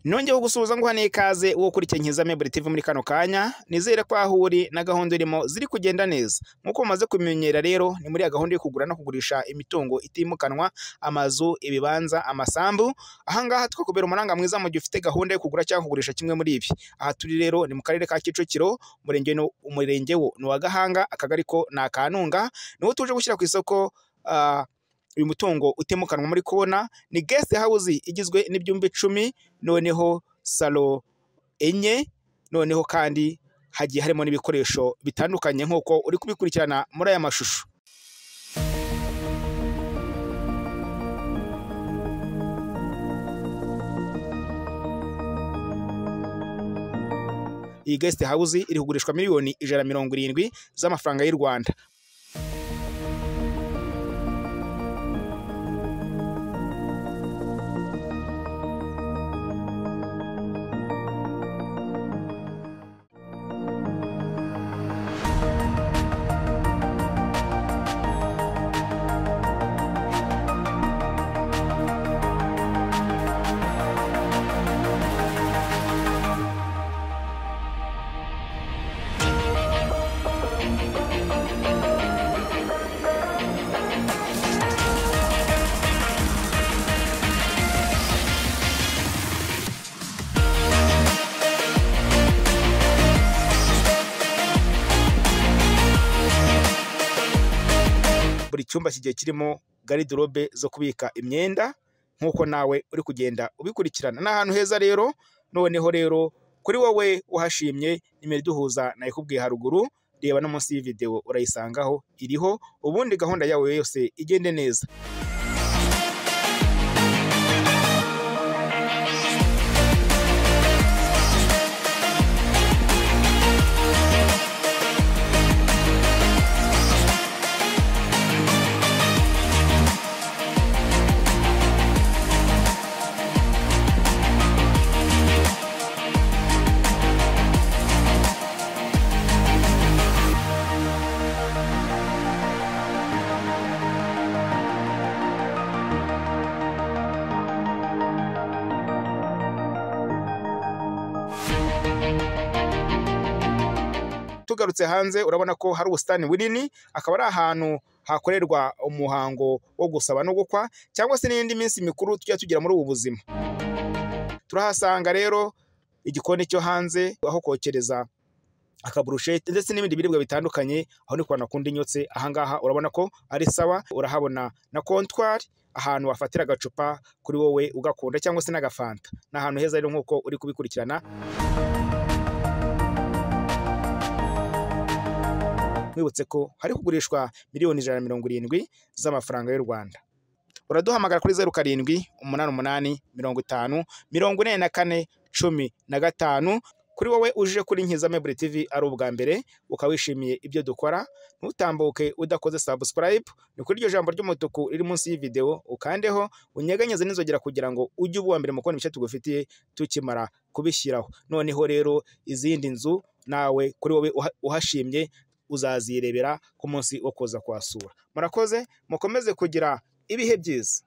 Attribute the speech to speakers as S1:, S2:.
S1: nongeyeho gusuhuza ngo hane ikaze uwo ukurikiye nkiza meburi tv muri kano kanya nizere ko aho uri na gahunda irimo ziri kugenda neza nk'uko mumaze kubimenyera rero ni muri ya gahunda yo kugura no kugurisha imitungo itimukanwa amazu ibibanza amasambu ahangaha twakubera umuranga mwiza mu gihe ufite gahunda yo kugura cyangwa kugurisha kimwe muri ibi aha turi rero ni mu karere ka kicukiro umurenge ni- umurenge wo ni uwa gahanga akagari ko ni akanunga niwo tuje gushyira ku isoko ah, uyu mutungo utimukanwa muri kubona ni guest house igizwe n'ibyumba icumi noneho salo enye noneho kandi hagiye harimo n'ibikoresho bitandukanye nk'uko uri kubikurikirana muri aya mashusho iyi guest house iri kugurishwa miliyoni ijana na mirongo irindwi z'amafaranga y'u rwanda buri cyumba kigiye kirimo garidirobe zo kubika imyenda nk'uko nawe uri kugenda ubikurikirana ni ahantu heza rero noneho rero kuri wowe uhashimye nimero iduhuza nayikubwiye haruguru reba no munsi y'iyi videwo urayisangaho iriho ubundi gahunda yawe yose igende neza tugarutse hanze urabona ko hari ubusitani bunini akaba ari ahantu hakorerwa umuhango wo gusaba no gukwa cyangwa se n'indi minsi mikuru tujya tugira muri ubu buzima turahasanga rero igikoni cyo hanze aho kokereza akaburushete ndetse n'ibindi biribwa bitandukanye aho ni kwa nakundi nyotse ahangaha urabona ko ari sawa urahabona na kontwari ahantu wafatira agacupa kuri wowe ugakunda cyangwa se n'agafanta ni ahantu heza rero nk'uko uri kubikurikirana nkwibutse ko hari kugurishwa miliyoni ijana na mirongo irindwi z'amafaranga y'u Rwanda uraduhamagara kuri zeru karindwi umunani umunani mirongo itanu mirongo ine na kane cumi na gatanu kuri wowe uje kuri Nkiza Mebure TV ari ubwa mbere ukaba wishimiye ibyo dukora ntutambuke udakoze subscribe ni kuri iryo jambo ry'umutuku riri munsi y'ividewo ukandeho unyeganyeze n'inzogera kugira ngo ujye uba uwa mbere mu kubona ibice tugufitiye tukimara kubishyiraho noneho rero izindi nzu nawe kuri wowe uha- uhashimye uzazirebera ku munsi wo kuza kuhasura murakoze mukomeze kugira ibihe byiza